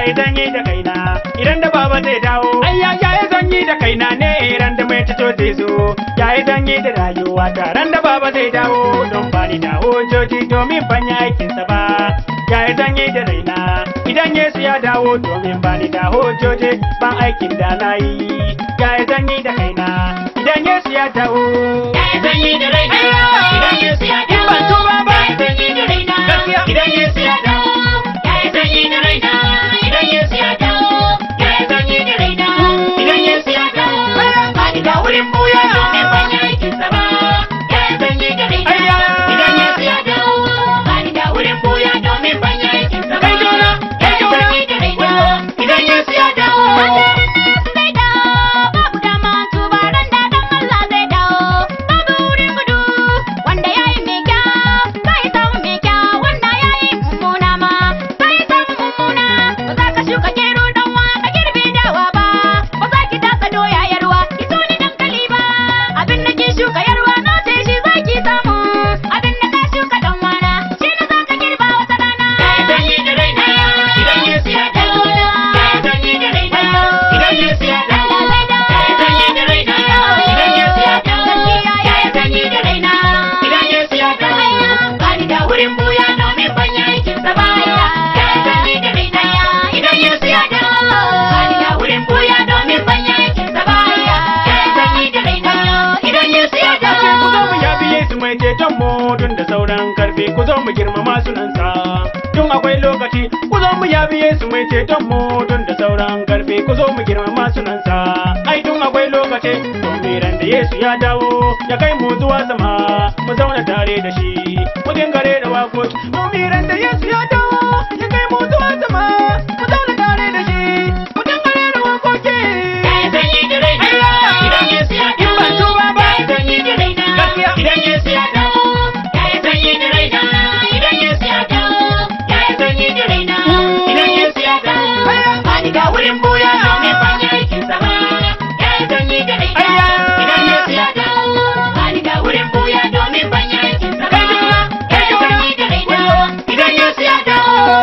yayi zanyi da kaina idan da baba zai dawo ayya yayi zanyi da kaina ne idan da mai tato zai zo yayi zanyi da rayuwa ta ran da baba zai dawo don bani da hujjoji domin ban yi aikinsa ba yayi zanyi da raina idan Yesu ya dawo domin bani da hujjoji ban aikin da na yi yayi zanyi da kaina idan Yesu ya dawo Yayi zanyi da raina, idan Yesu ya In ban dawo. tuba ba. Yayi zanyi da raina, Gaskiya. idan Yesu ya dawo. Yayi zanyi da raina, idan Yesu ya dawo. Yayi zanyi da raina, idan Yesu ya dawo. Bani da wurin buya domin ban yi aikinsa ba. Yayi zanyi da raina, Ayya. idan Yesu ya dawo. Bani da wurin buya domin ban yi aikinsa ba. Kai jona, kai Yayi jona. zanyi da raina, idan Yesu ya dawo. zai dawo babu dama tubaran da dan Allah zai dawo babu wurin gudu wanda yayi mai kyau sai samu mai kyau wanda yayi mummuna ma sai samu mummuna ba za ka shuka gero dan wa ka girbe dawa ba ba za ki taka doya yarwa ki so ni dankali ba abin da ki shuka yarwa na sai shi za ki samu abin da ka shuka dan wana shi ne za ka girba wata rana Yayi zanyi da raina, idan Yesu ya dawo. Yayi zanyi da raina, idan Yesu ya dawo. Yayi zanyi da raina, idan Yesu ya dawo. Yayi zanyi da raina, idan Yesu ya dawo. Bani da wurin buya domin ban yi aikinsa ba. Yayi zanyi da raina, idan Yesu ya dawo. Bani da wurin buya domin ban yi aikinsa ba. Yayi zanyi da raina, idan Yesu ya Ashe ku zo mu dawo. yabi Yesu mai ceton mu tun da sauran karfi ku zo mu girmama sunansa tun akwai lokaci ku zo mu yabi Yesu mai ceton mu tun da sauran karfi ku zo mu girmama sunansa ai tun akwai lokaci domin ran da Yesu ya dawo ya kai mu zuwa sama mu zauna tare da shi mu dingare da wakoki domin ran da Yesu ya dawo ya kai mu zuwa sama mu zauna tare da shi mu dingare da wakoki Yayi zanyi da raina, idan Yesu ya In ban dawo. tuba ba. Yayi zanyi da raina, Gaskiya. idan Yesu ya dawo. Yayi zanyi da raina, idan Yesu ya dawo. Yayi zanyi da raina, idan Yesu ya dawo. Bani da wurin buya domin ban yi aikinsa ba. Yayi zanyi da raina, Ayya. idan Yesu ya dawo. Bani da wurin buya domin ban yi aikinsa ba. Kai juna, kai Yayi juna. zanyi da raina, idan Yesu ya dawo.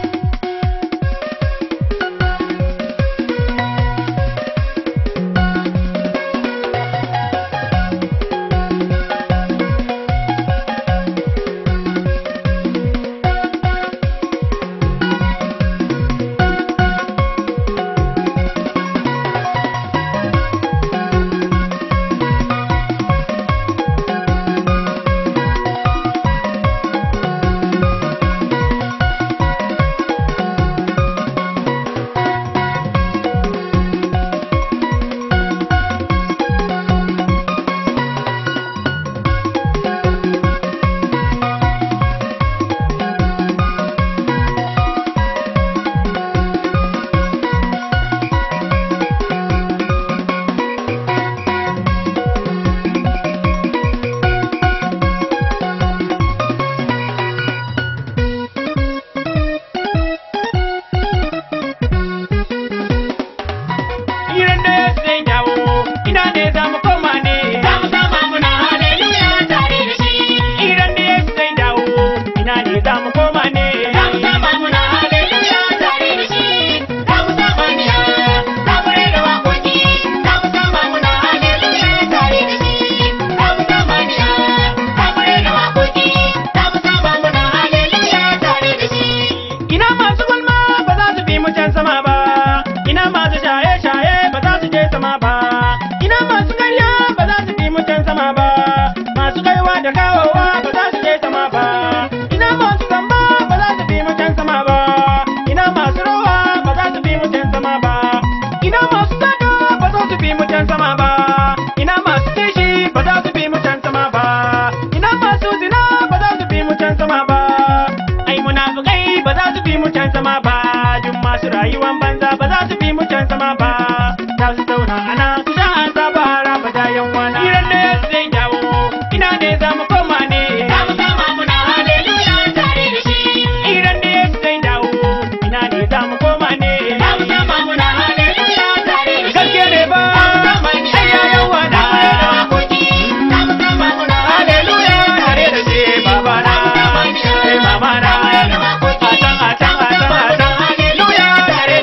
Iran da zai dawo, ina ne za mu koma ne. Za mu sama muna hallelujah tare da shi. Iran da zai dawo, ina ne za mu koma ne. Za mu sama muna hallelujah tare da shi. Za mu sama niya, za mu rera waƙoƙi. Za mu sama muna hallelujah tare da shi. Za mu sama niya, za mu rera waƙoƙi. Za mu sama muna hallelujah tare da shi. Ina masu gulma ba za su bi mu can sama ba. Ina masu shaye-shaye ba za su je sama ba. Ina masu karya ba za su bi mu can sama ba. Masu kaiwa da kawowa ba za su je sama ba. Ina masu zamba ba za su bi mu can sama ba. Ina masu rawa ba za su bi mu can sama ba. Ina masu sata ba za su bi mu can sama ba. Ina masu kishi ba za su bi mu can sama ba. Ina masu zina ba za su bi mu can sama ba. Ai munafukai ba za su bi mu can sama ba. Duk masu rayuwan banza ba za su bi mu can sama ba. Za su zauna ana su sha azaba har abada yan wana. Iran ne zai dawo, ina ne za mu koma ne. Za mu sama muna hallelujah tare da shi. Iran ne zai dawo, ina ne za mu koma ne. Za mu sama muna hallelujah tare da shi. Gaske ne ba, Za mu sama niya, ai yayan za wana. mu rera waƙoƙi. Za mu sama muna Hallelujah tare da shi baba na, Za mu sama niya, sai mama na. za mu rera waƙoƙi. A can a can a can a can, hallelujah tare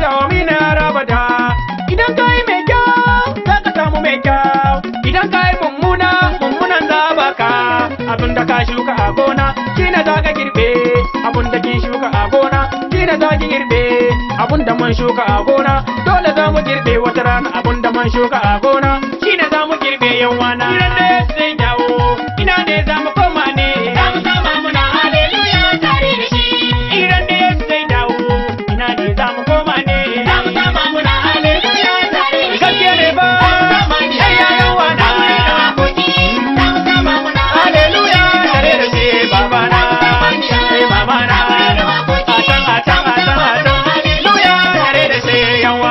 dawami na rabada idan ka yi mai kyau za ka samu mai kyau idan ka yi mummuna mummunan za baka abin da ka shuka a gona shi ne za ka girbe abin da kin shuka a gona shi ne za ki girbe abin da man shuka a gona dole za mu girbe wata rana abin da man shuka a gona shi ne za mu girbe yawana idan da zai dawo ina ne za mu koma ne Za mu sama muna haleluya tare da shi. idan da zai dawo ina ne za mu koma ne Za mu sama muna haleluya tare da shi. gaske ne ba Za mu sama ni ai yayan wana Za mu rera waƙoƙi. Za mu sama muna haleluya tare da shi baba na ai mama na atan atan atan atan haleluya tare da shi yawa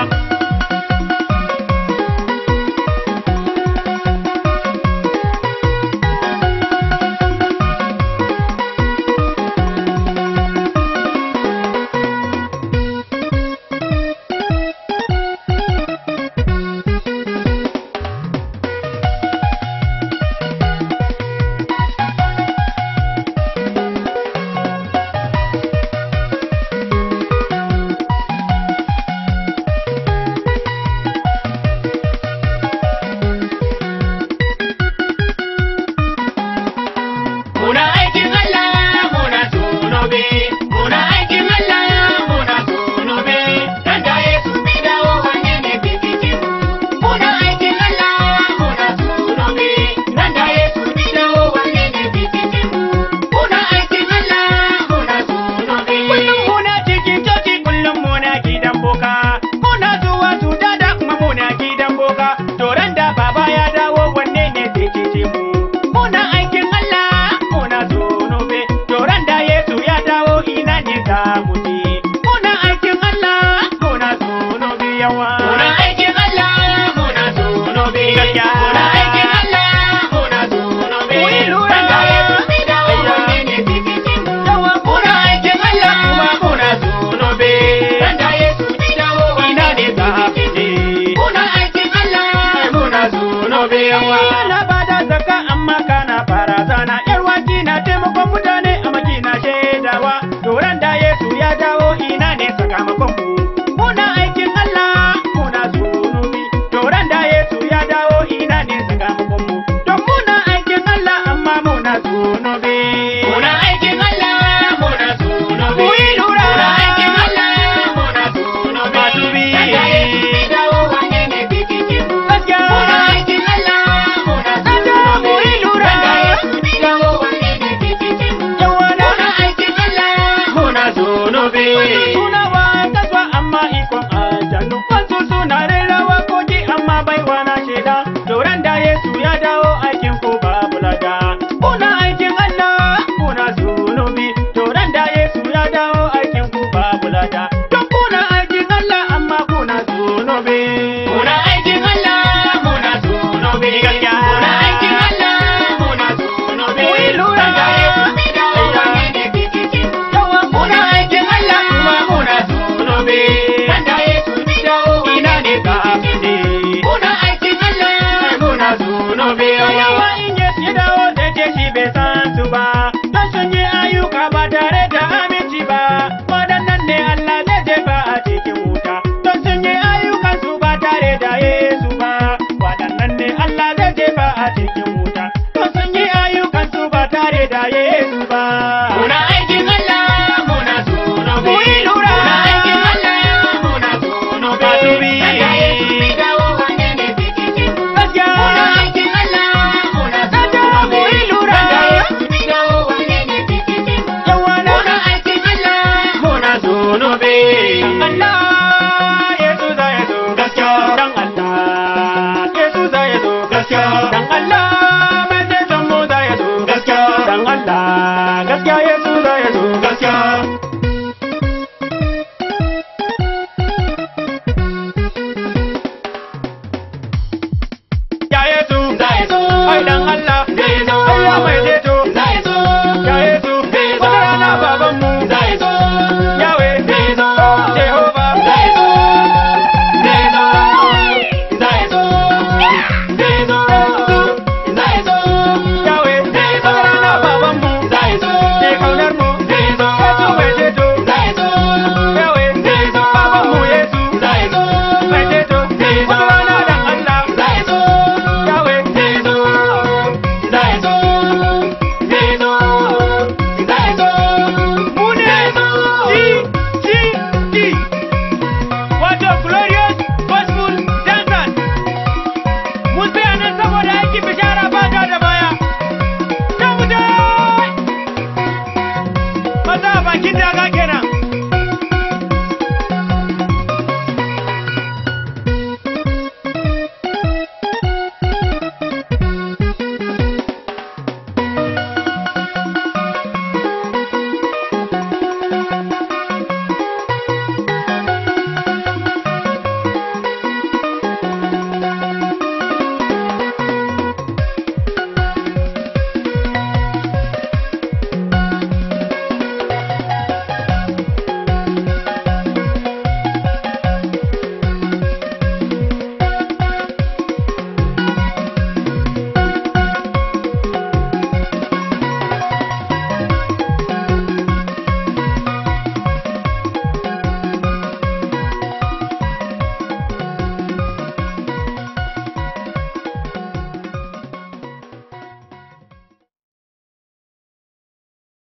Muna aikin Allah muna tunobe, muna aikin Allah muna tunobe, dan da Yesu bai dawo wanne ne fifice mu. Muna aikin Allah muna tunobe, dan da Yesu bai dawo wanne ne fifice mu. Muna aikin Allah muna tunobe. Kullum muna cikin coci kullum muna gidan boka Muna zuwa cuta da kuma muna gidan boka Toran da baba ya dawo wanne ne zai cece mu Muna aikin Allah muna zunubi Toran da Yesu ya dawo ina ne za mu je Muna aikin Allah muna zunubi yawa Muna aikin Allah muna tunobe, Gaskiya. muna aikin Allah muna tunobe, Mu yi lura. dan da Yesu bai dawo wanne ne fifice mu. Yawa Muna aikin Allah kuma muna tunobe, dan da Yesu bai dawo ina wanne ne ne za mu fifice mu. je Muna aikin Allah muna tunobe yawa. Kana bada zakka amma kana barazana yar waki na taimakon mutane a makina shaidawa Doran da Yesu ya dawo ina ne sakamakon mu Muna aikin Allah muna zunubi Doran da Yesu ya dawo ina ne sakamakon mu Don muna aikin Allah amma muna zunubi Muna aikin Allah muna tunobe, Mu yi lura. muna aikin Allah muna tunobe, Masu bi. dan da Yesu bai dawo wanne ne fifice mu. Gaskiya Muna aikin Allah muna Gaskiya mu yi lura. Dan da Yesu bai dawo wanne ne fifice mu. Yawana Muna aikin Allah muna tunobe. Tunawa kaswa amma ikon aljanu Wasu suna rera wakoki amma baiwa na shaida Doran da Yesu ya dawo aikin ko babu lada Kuna aikin Allah kuna zunubi Doran da Yesu ya dawo aikin ku babu lada Don kuna aikin Allah amma kuna zunubi Muna aikin Allah muna tunobe. Gaskiya. Muna aikin Allah muna tunobe. Mu yi lura. Dan da Yesu bai dawo wanne ne fifice mu. Yawa Muna aikin Allah kuma muna tunobe. Dan da Yesu bai dawo ina wanne ne ne ka fifice mu. afide Muna aikin Allah muna tunobe. Yawa in Yesu ya dawo zai ce shi bai san su ba, don sun yi ayyuka ba tare da aminci ba. Waɗannan ne Allah zai jefa a cikin wuta, don sun yi ayyukan su ba tare da Yesu ba. Waɗannan ne Allah zai jefa a cikin wuta, don sun yi ayyukan su ba tare da Yesu ba. Muna aikin Allah muna tunobe. Mu yi lura. Muna aikin Allah muna tunobe. Masu bi. Dan da Yesu bai dawo wanne ne fifice mu. Gaskiya. Muna aikin Allah muna Gaskiya, mu yi lura. Dan da Yesu bai dawo wanne ne fifice mu. Yawa na Muna aikin Allah muna tunobe. Allah Yesu za ya zo gaskiya dan Allah Yesu za ya zo gaskiya dan Allah mai ceton mu za ya zo gaskiya dan Allah gaskiya Yesu za ya zo gaskiya Ya Yesu Za ya zo. ai dan Allah